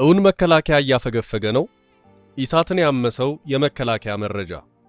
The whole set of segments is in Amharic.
እውን መከላከያ እያፈገፈገ ነው? ኢሳትን ያመሰው የመከላከያ መረጃ።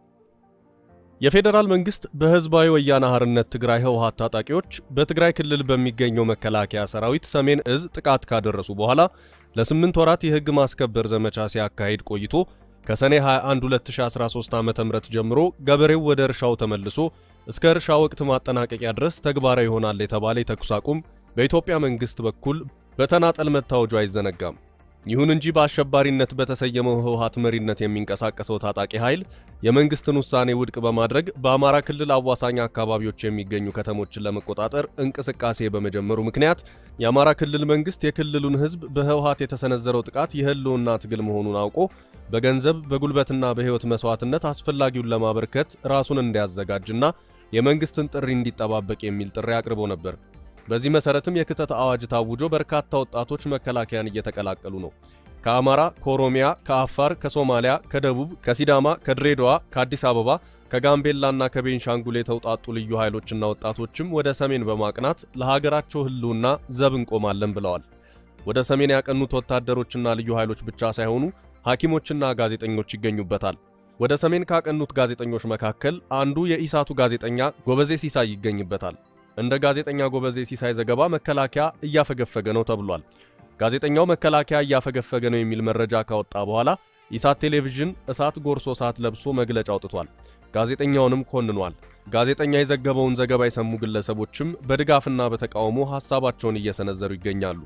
የፌዴራል መንግስት በህዝባዊ ወያነ ሓርነት ትግራይ ህወሓት ታጣቂዎች በትግራይ ክልል በሚገኘው መከላከያ ሰራዊት ሰሜን እዝ ጥቃት ካደረሱ በኋላ ለስምንት ወራት የህግ ማስከበር ዘመቻ ሲያካሂድ ቆይቶ ከሰኔ 21 2013 ዓ.ም ጀምሮ ገበሬው ወደ እርሻው ተመልሶ እስከ እርሻ ወቅት ማጠናቀቂያ ድረስ ተግባራዊ ይሆናል የተባለ የተኩስ አቁም በኢትዮጵያ መንግስት በኩል በተናጠል መታወጁ አይዘነጋም። ይሁን እንጂ በአሸባሪነት በተሰየመው ህወሓት መሪነት የሚንቀሳቀሰው ታጣቂ ኃይል የመንግስትን ውሳኔ ውድቅ በማድረግ በአማራ ክልል አዋሳኝ አካባቢዎች የሚገኙ ከተሞችን ለመቆጣጠር እንቅስቃሴ በመጀመሩ ምክንያት የአማራ ክልል መንግስት የክልሉን ህዝብ በህወሓት የተሰነዘረው ጥቃት የህልውና ትግል መሆኑን አውቆ በገንዘብ በጉልበትና በህይወት መስዋዕትነት አስፈላጊውን ለማበርከት ራሱን እንዲያዘጋጅና የመንግስትን ጥሪ እንዲጠባበቅ የሚል ጥሪ አቅርቦ ነበር። በዚህ መሰረትም የክተት አዋጅ ታውጆ በርካታ ወጣቶች መከላከያን እየተቀላቀሉ ነው። ከአማራ፣ ከኦሮሚያ፣ ከአፋር፣ ከሶማሊያ፣ ከደቡብ፣ ከሲዳማ፣ ከድሬዳዋ፣ ከአዲስ አበባ፣ ከጋምቤላና ከቤንሻንጉል የተውጣጡ ልዩ ኃይሎችና ወጣቶችም ወደ ሰሜን በማቅናት ለሀገራቸው ህልውና ዘብ እንቆማለን ብለዋል። ወደ ሰሜን ያቀኑት ወታደሮችና ልዩ ኃይሎች ብቻ ሳይሆኑ ሐኪሞችና ጋዜጠኞች ይገኙበታል። ወደ ሰሜን ካቀኑት ጋዜጠኞች መካከል አንዱ የኢሳቱ ጋዜጠኛ ጎበዜ ሲሳይ ይገኝበታል። እንደ ጋዜጠኛ ጎበዜ ሲሳይ ዘገባ መከላከያ እያፈገፈገ ነው ተብሏል። ጋዜጠኛው መከላከያ እያፈገፈገ ነው የሚል መረጃ ካወጣ በኋላ ኢሳት ቴሌቪዥን እሳት ጎርሶ እሳት ለብሶ መግለጫ አውጥቷል። ጋዜጠኛውንም ኮንኗል። ጋዜጠኛ የዘገበውን ዘገባ የሰሙ ግለሰቦችም በድጋፍና በተቃውሞ ሐሳባቸውን እየሰነዘሩ ይገኛሉ።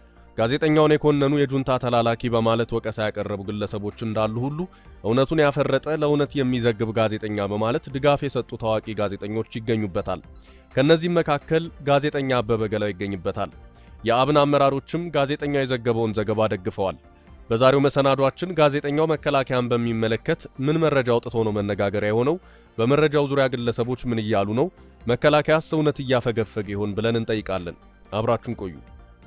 ጋዜጠኛውን የኮነኑ የጁንታ ተላላኪ በማለት ወቀሳ ያቀረቡ ግለሰቦች እንዳሉ ሁሉ እውነቱን ያፈረጠ ለእውነት የሚዘግብ ጋዜጠኛ በማለት ድጋፍ የሰጡ ታዋቂ ጋዜጠኞች ይገኙበታል። ከእነዚህም መካከል ጋዜጠኛ አበበ ገላው ይገኝበታል። የአብን አመራሮችም ጋዜጠኛው የዘገበውን ዘገባ ደግፈዋል። በዛሬው መሰናዷችን ጋዜጠኛው መከላከያን በሚመለከት ምን መረጃ አውጥቶ ነው መነጋገሪያ የሆነው? በመረጃው ዙሪያ ግለሰቦች ምን እያሉ ነው? መከላከያስ እውነት እያፈገፈገ ይሆን ብለን እንጠይቃለን። አብራችሁን ቆዩ።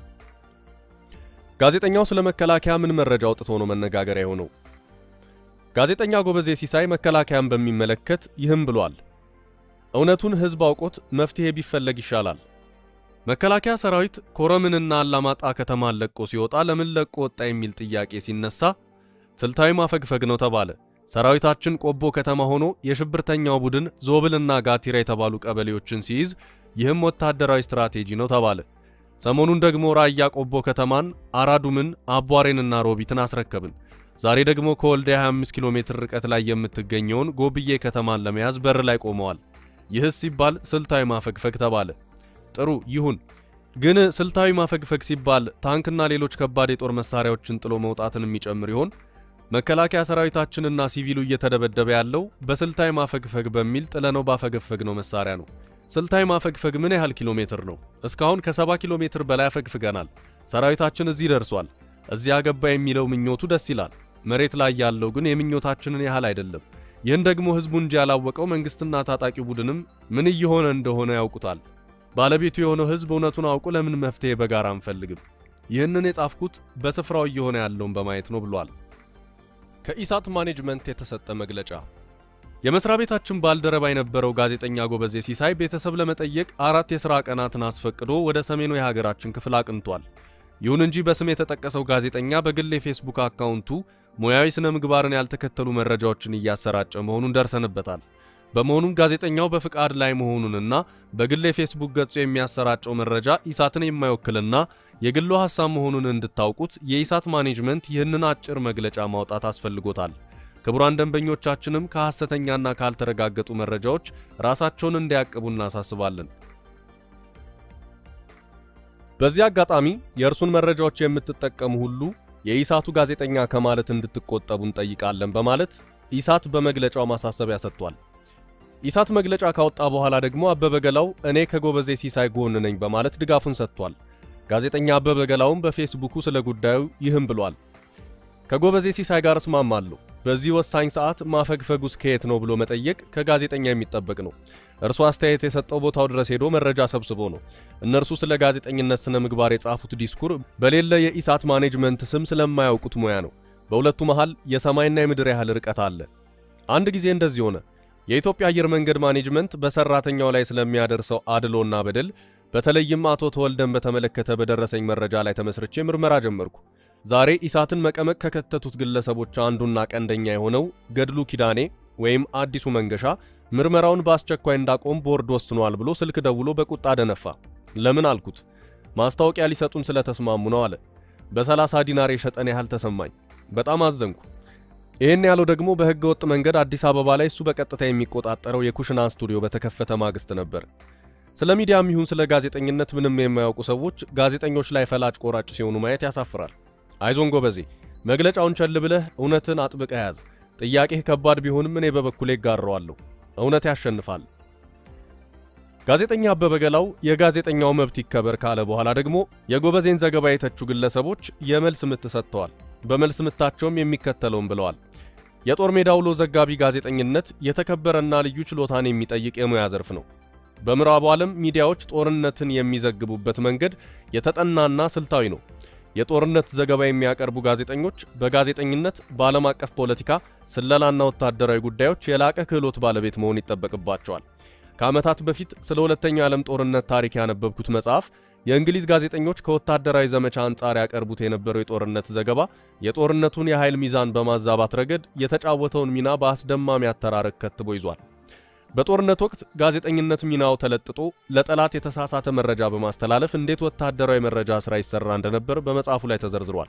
ጋዜጠኛው ስለ መከላከያ ምን መረጃ አውጥቶ ነው መነጋገሪያ የሆነው? ጋዜጠኛ ጎበዜ ሲሳይ መከላከያን በሚመለከት ይህም ብሏል። እውነቱን ሕዝብ አውቆት መፍትሄ ቢፈለግ ይሻላል። መከላከያ ሰራዊት ኮረምንና አላማጣ ከተማን ለቆ ሲወጣ ለምን ለቆ ወጣ የሚል ጥያቄ ሲነሳ ስልታዊ ማፈግፈግ ነው ተባለ። ሰራዊታችን ቆቦ ከተማ ሆኖ የሽብርተኛው ቡድን ዞብልና ጋቲራ የተባሉ ቀበሌዎችን ሲይዝ ይህም ወታደራዊ ስትራቴጂ ነው ተባለ። ሰሞኑን ደግሞ ራያ ቆቦ ከተማን፣ አራዱምን፣ አቧሬንና ሮቢትን አስረከብን። ዛሬ ደግሞ ከወልዲያ 25 ኪሎ ሜትር ርቀት ላይ የምትገኘውን ጎብዬ ከተማን ለመያዝ በር ላይ ቆመዋል። ይህስ ሲባል ስልታዊ ማፈግፈግ ተባለ። ጥሩ ይሁን፣ ግን ስልታዊ ማፈግፈግ ሲባል ታንክና ሌሎች ከባድ የጦር መሳሪያዎችን ጥሎ መውጣትን የሚጨምር ይሆን? መከላከያ ሰራዊታችንና ሲቪሉ እየተደበደበ ያለው በስልታዊ ማፈግፈግ በሚል ጥለነው ባፈገፈግነው መሳሪያ ነው። ስልታዊ ማፈግፈግ ምን ያህል ኪሎ ሜትር ነው? እስካሁን ከ70 ኪሎ ሜትር በላይ አፈግፍገናል። ሰራዊታችን እዚህ ደርሷል። እዚያ ገባ የሚለው ምኞቱ ደስ ይላል። መሬት ላይ ያለው ግን የምኞታችንን ያህል አይደለም። ይህን ደግሞ ህዝቡ እንጂ ያላወቀው መንግስትና ታጣቂ ቡድንም ምን እየሆነ እንደሆነ ያውቁታል። ባለቤቱ የሆነው ህዝብ እውነቱን አውቆ ለምን መፍትሄ በጋራ አንፈልግም? ይህንን የጻፍኩት በስፍራው እየሆነ ያለውን በማየት ነው ብሏል። ከኢሳት ማኔጅመንት የተሰጠ መግለጫ የመስሪያ ቤታችን ባልደረባ የነበረው ጋዜጠኛ ጎበዜ ሲሳይ ቤተሰብ ለመጠየቅ አራት የሥራ ቀናትን አስፈቅዶ ወደ ሰሜኑ የሀገራችን ክፍል አቅንቷል። ይሁን እንጂ በስም የተጠቀሰው ጋዜጠኛ በግል የፌስቡክ አካውንቱ ሙያዊ ስነ ምግባርን ያልተከተሉ መረጃዎችን እያሰራጨ መሆኑን ደርሰንበታል። በመሆኑም ጋዜጠኛው በፍቃድ ላይ መሆኑንና በግል የፌስቡክ ገጹ የሚያሰራጨው መረጃ ኢሳትን የማይወክልና የግሉ ሐሳብ መሆኑን እንድታውቁት የኢሳት ማኔጅመንት ይህንን አጭር መግለጫ ማውጣት አስፈልጎታል። ክቡራን ደንበኞቻችንም ከሐሰተኛና ካልተረጋገጡ መረጃዎች ራሳቸውን እንዲያቅቡ እናሳስባለን። በዚህ አጋጣሚ የእርሱን መረጃዎች የምትጠቀሙ ሁሉ የኢሳቱ ጋዜጠኛ ከማለት እንድትቆጠቡ እንጠይቃለን በማለት ኢሳት በመግለጫው ማሳሰቢያ ሰጥቷል። ኢሳት መግለጫ ካወጣ በኋላ ደግሞ አበበ ገላው እኔ ከጎበዜ ሲሳይ ጎን ነኝ በማለት ድጋፉን ሰጥቷል። ጋዜጠኛ አበበ ገላውም በፌስቡኩ ስለ ጉዳዩ ይህም ብሏል። ከጎበዜ ሲሳይ ጋር እስማማለሁ። በዚህ ወሳኝ ሰዓት ማፈግፈጉስ ከየት ነው ብሎ መጠየቅ ከጋዜጠኛ የሚጠበቅ ነው። እርሱ አስተያየት የሰጠው ቦታው ድረስ ሄዶ መረጃ ሰብስቦ ነው። እነርሱ ስለ ጋዜጠኝነት ስነ ምግባር የጻፉት ዲስኩር በሌለ የኢሳት ማኔጅመንት ስም ስለማያውቁት ሙያ ነው። በሁለቱ መሃል የሰማይና የምድር ያህል ርቀት አለ። አንድ ጊዜ እንደዚህ ሆነ። የኢትዮጵያ አየር መንገድ ማኔጅመንት በሰራተኛው ላይ ስለሚያደርሰው አድሎና በደል በተለይም አቶ ተወልደን በተመለከተ በደረሰኝ መረጃ ላይ ተመስርቼ ምርመራ ጀመርኩ። ዛሬ ኢሳትን መቀመቅ ከከተቱት ግለሰቦች አንዱና ቀንደኛ የሆነው ገድሉ ኪዳኔ ወይም አዲሱ መንገሻ ምርመራውን በአስቸኳይ እንዳቆም ቦርድ ወስኗል ብሎ ስልክ ደውሎ በቁጣ ደነፋ። ለምን አልኩት። ማስታወቂያ ሊሰጡን ስለተስማሙ ነው አለ። በ30 ዲናር የሸጠን ያህል ተሰማኝ። በጣም አዘንኩ። ይህን ያለው ደግሞ በሕገ ወጥ መንገድ አዲስ አበባ ላይ እሱ በቀጥታ የሚቆጣጠረው የኩሽና ስቱዲዮ በተከፈተ ማግስት ነበር። ስለ ሚዲያም ይሁን ስለ ጋዜጠኝነት ምንም የማያውቁ ሰዎች ጋዜጠኞች ላይ ፈላጭ ቆራጭ ሲሆኑ ማየት ያሳፍራል። አይዞን ጎበዜ፣ መግለጫውን ቸል ብለህ እውነትን አጥብቀ ያዝ። ጥያቄህ ከባድ ቢሆንም እኔ በበኩሌ ጋረዋለሁ። እውነት ያሸንፋል። ጋዜጠኛ አበበ ገላው የጋዜጠኛው መብት ይከበር ካለ በኋላ ደግሞ የጎበዜን ዘገባ የተቹ ግለሰቦች የመልስ ምት ሰጥተዋል። በመልስ ምታቸውም የሚከተለውን ብለዋል። የጦር ሜዳ ውሎ ዘጋቢ ጋዜጠኝነት የተከበረና ልዩ ችሎታን የሚጠይቅ የሙያ ዘርፍ ነው። በምዕራቡ ዓለም ሚዲያዎች ጦርነትን የሚዘግቡበት መንገድ የተጠናና ስልታዊ ነው። የጦርነት ዘገባ የሚያቀርቡ ጋዜጠኞች በጋዜጠኝነት በዓለም አቀፍ ፖለቲካ፣ ስለላና ወታደራዊ ጉዳዮች የላቀ ክህሎት ባለቤት መሆን ይጠበቅባቸዋል። ከዓመታት በፊት ስለ ሁለተኛው የዓለም ጦርነት ታሪክ ያነበብኩት መጽሐፍ የእንግሊዝ ጋዜጠኞች ከወታደራዊ ዘመቻ አንጻር ያቀርቡት የነበረው የጦርነት ዘገባ የጦርነቱን የኃይል ሚዛን በማዛባት ረገድ የተጫወተውን ሚና በአስደማሚ አተራረክ ከትቦ ይዟል። በጦርነት ወቅት ጋዜጠኝነት ሚናው ተለጥጦ ለጠላት የተሳሳተ መረጃ በማስተላለፍ እንዴት ወታደራዊ መረጃ ሥራ ይሰራ እንደነበር በመጽሐፉ ላይ ተዘርዝሯል።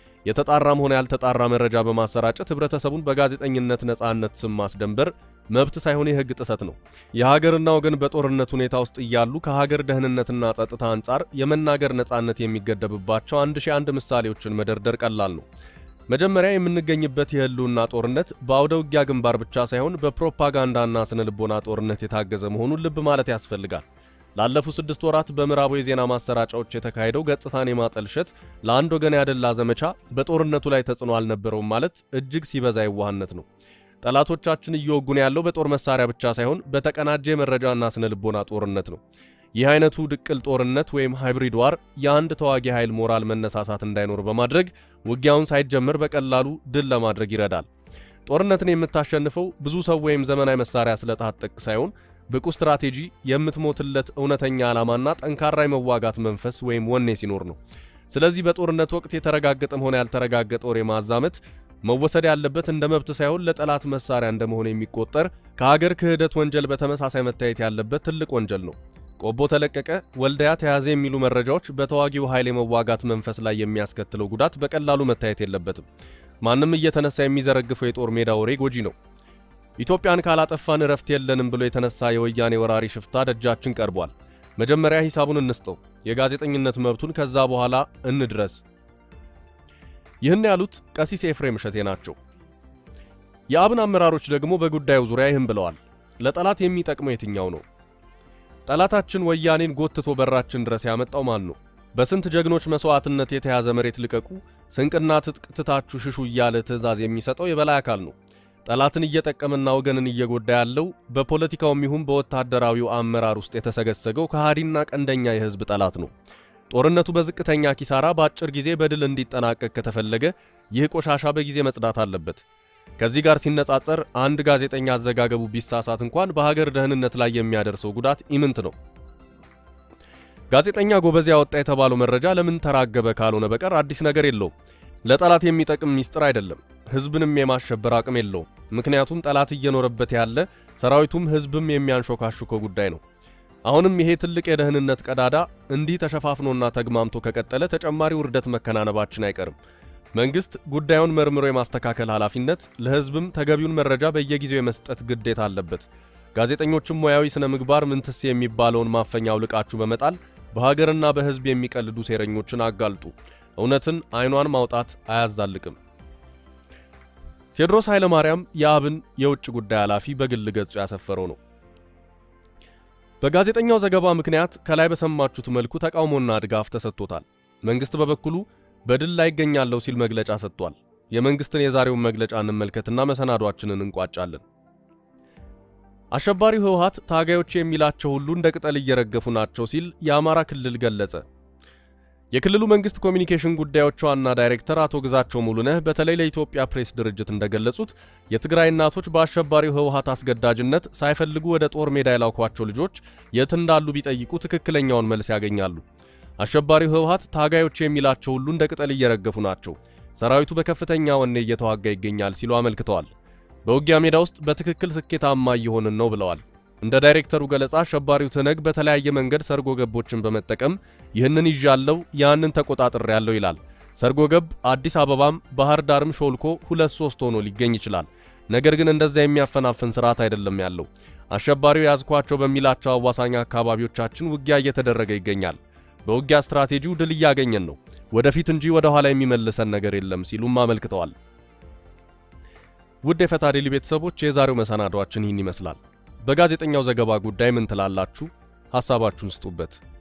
የተጣራም ሆነ ያልተጣራ መረጃ በማሰራጨት ህብረተሰቡን በጋዜጠኝነት ነጻነት ስም ማስደንበር መብት ሳይሆን የሕግ ጥሰት ነው። የሀገርና ወገን በጦርነት ሁኔታ ውስጥ እያሉ ከሀገር ደህንነትና ጸጥታ አንጻር የመናገር ነጻነት የሚገደብባቸው አንድ ሺህ አንድ ምሳሌዎችን መደርደር ቀላል ነው። መጀመሪያ የምንገኝበት የህልውና ጦርነት በአውደ ውጊያ ግንባር ብቻ ሳይሆን በፕሮፓጋንዳና ስነ ልቦና ጦርነት የታገዘ መሆኑን ልብ ማለት ያስፈልጋል። ላለፉት ስድስት ወራት በምዕራቡ የዜና ማሰራጫዎች የተካሄደው ገጽታን የማጠልሸት ለአንድ ወገን ያደላ ዘመቻ በጦርነቱ ላይ ተጽዕኖ አልነበረውም ማለት እጅግ ሲበዛ የዋህነት ነው። ጠላቶቻችን እየወጉን ያለው በጦር መሳሪያ ብቻ ሳይሆን በተቀናጀ የመረጃና ስነ ልቦና ጦርነት ነው። ይህ አይነቱ ድቅል ጦርነት ወይም ሃይብሪድ ዋር የአንድ ተዋጊ ኃይል ሞራል መነሳሳት እንዳይኖር በማድረግ ውጊያውን ሳይጀምር በቀላሉ ድል ለማድረግ ይረዳል። ጦርነትን የምታሸንፈው ብዙ ሰው ወይም ዘመናዊ መሳሪያ ስለታጠቅ ሳይሆን ብቁ ስትራቴጂ፣ የምትሞትለት እውነተኛ ዓላማና ጠንካራ የመዋጋት መንፈስ ወይም ወኔ ሲኖር ነው። ስለዚህ በጦርነት ወቅት የተረጋገጠም ሆነ ያልተረጋገጠ ወሬ ማዛመት መወሰድ ያለበት እንደ መብት ሳይሆን ለጠላት መሳሪያ እንደመሆን የሚቆጠር ከሀገር ክህደት ወንጀል በተመሳሳይ መታየት ያለበት ትልቅ ወንጀል ነው። ቆቦ ተለቀቀ፣ ወልዳያ ተያዘ የሚሉ መረጃዎች በተዋጊው ኃይል የመዋጋት መንፈስ ላይ የሚያስከትለው ጉዳት በቀላሉ መታየት የለበትም። ማንም እየተነሳ የሚዘረግፈው የጦር ሜዳ ወሬ ጎጂ ነው። ኢትዮጵያን ካላጠፋን እረፍት የለንም ብሎ የተነሳ የወያኔ ወራሪ ሽፍታ ደጃችን ቀርቧል። መጀመሪያ ሂሳቡን እንስጠው፣ የጋዜጠኝነት መብቱን ከዛ በኋላ እንድረስ። ይህን ያሉት ቀሲስ ኤፍሬም እሸቴ ናቸው። የአብን አመራሮች ደግሞ በጉዳዩ ዙሪያ ይህን ብለዋል። ለጠላት የሚጠቅመው የትኛው ነው? ጠላታችን ወያኔን ጎትቶ በራችን ድረስ ያመጣው ማን ነው? በስንት ጀግኖች መስዋዕትነት የተያዘ መሬት ልቀቁ፣ ስንቅና ትጥቅ ትታችሁ ሽሹ እያለ ትዕዛዝ የሚሰጠው የበላይ አካል ነው። ጠላትን እየጠቀመና ወገንን እየጎዳ ያለው በፖለቲካውም ይሁን በወታደራዊው አመራር ውስጥ የተሰገሰገው ከሃዲና ቀንደኛ የሕዝብ ጠላት ነው። ጦርነቱ በዝቅተኛ ኪሳራ በአጭር ጊዜ በድል እንዲጠናቀቅ ከተፈለገ ይህ ቆሻሻ በጊዜ መጽዳት አለበት። ከዚህ ጋር ሲነጻጸር አንድ ጋዜጠኛ አዘጋገቡ ቢሳሳት እንኳን በሀገር ደህንነት ላይ የሚያደርሰው ጉዳት ኢምንት ነው። ጋዜጠኛ ጎበዜ ያወጣ የተባለው መረጃ ለምን ተራገበ ካልሆነ በቀር አዲስ ነገር የለውም። ለጠላት የሚጠቅም ሚስጥር አይደለም። ህዝብንም የማሸበር አቅም የለውም። ምክንያቱም ጠላት እየኖረበት ያለ ሰራዊቱም ህዝብም የሚያንሾካሹከው ጉዳይ ነው። አሁንም ይሄ ትልቅ የደህንነት ቀዳዳ እንዲህ ተሸፋፍኖና ተግማምቶ ከቀጠለ ተጨማሪ ውርደት መከናነባችን አይቀርም። መንግስት ጉዳዩን መርምሮ የማስተካከል ኃላፊነት፣ ለህዝብም ተገቢውን መረጃ በየጊዜው የመስጠት ግዴታ አለበት። ጋዜጠኞችም ሙያዊ ስነ ምግባር ምንትስ የሚባለውን ማፈኛ አውልቃችሁ በመጣል በሀገርና በህዝብ የሚቀልዱ ሴረኞችን አጋልጡ። እውነትን አይኗን ማውጣት አያዛልቅም። ቴዎድሮስ ኃይለማርያም የአብን የውጭ ጉዳይ ኃላፊ በግል ገጹ ያሰፈረው ነው። በጋዜጠኛው ዘገባ ምክንያት ከላይ በሰማችሁት መልኩ ተቃውሞና ድጋፍ ተሰጥቶታል። መንግስት በበኩሉ በድል ላይ ይገኛለሁ ሲል መግለጫ ሰጥቷል። የመንግስትን የዛሬውን መግለጫ እንመልከትና መሰናዷችንን እንቋጫለን። አሸባሪው ህወሓት ታጋዮች የሚላቸው ሁሉ እንደ ቅጠል እየረገፉ ናቸው ሲል የአማራ ክልል ገለጸ። የክልሉ መንግስት ኮሚኒኬሽን ጉዳዮች ዋና ዳይሬክተር አቶ ግዛቸው ሙሉነህ በተለይ ለኢትዮጵያ ፕሬስ ድርጅት እንደገለጹት የትግራይ እናቶች በአሸባሪው ህወሓት አስገዳጅነት ሳይፈልጉ ወደ ጦር ሜዳ የላኳቸው ልጆች የት እንዳሉ ቢጠይቁ ትክክለኛውን መልስ ያገኛሉ። አሸባሪው ህወሓት ታጋዮች የሚላቸው ሁሉ እንደ ቅጠል እየረገፉ ናቸው። ሰራዊቱ በከፍተኛ ወኔ እየተዋጋ ይገኛል ሲሉ አመልክተዋል። በውጊያ ሜዳ ውስጥ በትክክል ስኬታማ እየሆንን ነው ብለዋል። እንደ ዳይሬክተሩ ገለጻ አሸባሪው ትነግ በተለያየ መንገድ ሰርጎ ገቦችን በመጠቀም ይህንን ይዣለው ያንን ተቆጣጥሬ ያለው ይላል። ሰርጎ ገብ አዲስ አበባም ባህር ዳርም ሾልኮ ሁለት ሶስት ሆኖ ሊገኝ ይችላል። ነገር ግን እንደዚያ የሚያፈናፍን ስርዓት አይደለም ያለው። አሸባሪው ያዝኳቸው በሚላቸው አዋሳኝ አካባቢዎቻችን ውጊያ እየተደረገ ይገኛል። በውጊያ ስትራቴጂው ድል እያገኘን ነው፣ ወደፊት እንጂ ወደ ኋላ የሚመልሰን ነገር የለም ሲሉም አመልክተዋል። ውድ የፈታ ዴሊ ቤተሰቦች የዛሬው መሰናዷችን ይህን ይመስላል። በጋዜጠኛው ዘገባ ጉዳይ ምን ትላላችሁ? ሐሳባችሁን ስጡበት።